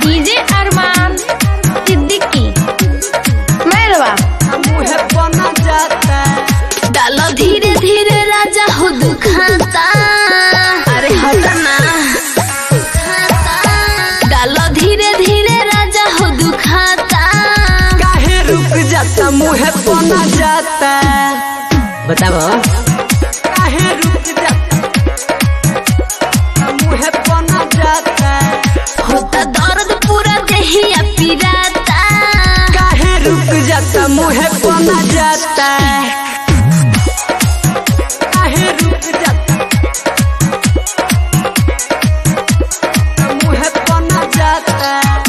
DJ अरमान सिद्दीकी मैरवा मुहे बना जाता डालो धीरे धीरे राजा हो दुखाता अरे हटना डालो धीरे धीरे राजा हो दुखाता काहे रुक जाता मुहे बना जाता बताओ काहे रुक जाता मुहे बना जाता होता दर्द पूरा देहिया पिराता काहे रुक जाता मुहे बना जाता काहे रुक जाता मुहे बना जाता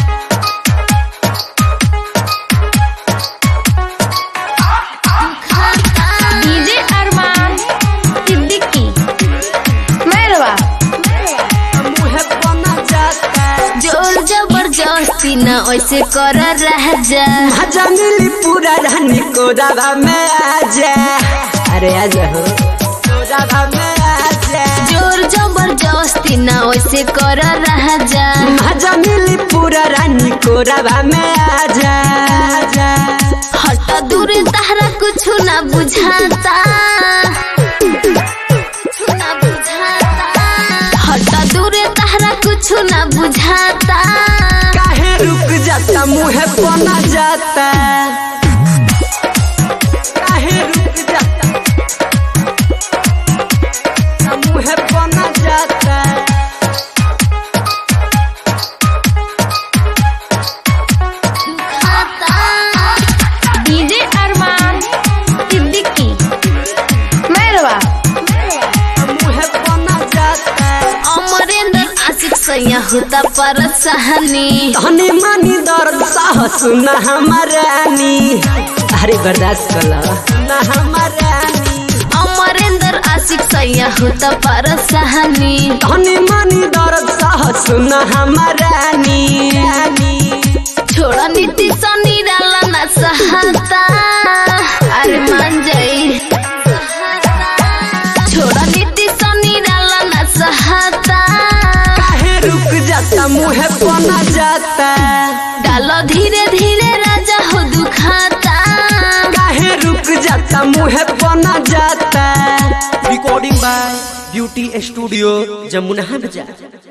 डीजे अरमान सिद्दीकी मैरवा मुहे बना जाता जोर जबरदस्ती न ऐसे कर रह जा मजा मिली पूरा रानी को दादा में आजा अरे आजा हो को दादा में आजा जोर जबरदस्ती न ऐसे कर रह जा मजा मिली पूरा रानी को दादा में आजा आजा हट दूर तहरा कुछ न बुझाता न बुझाता हट दूर तहरा कुछ न बुझाता काहे रुक जाता मुहे बना जाता काहे रुक जाता मुहे बना जाता डीजे अरमान सिद्दीकी मैरवा मुहे बना जाता अमरेंद्र आशिक सैया होता पर सहनी धनी मानी दर्द साह सुना हमारानी अरे बर्दाश्त कर लो सुना हमारानी अमरेंद्र आशिक सैया होता पर सहनी धनी मानी दर्द साह सुना हमारानी छोड़ा नीति सनी डाला न सहता अरे मान जाई छोड़ा नीति सनी डाला न सहता काहे रुक जाता मुहे बना जाता डालो धीरे धीरे राजा हो दुखाता काहे रुक जाता मुहे बना जाता recording by beauty studio Jamuna बाजार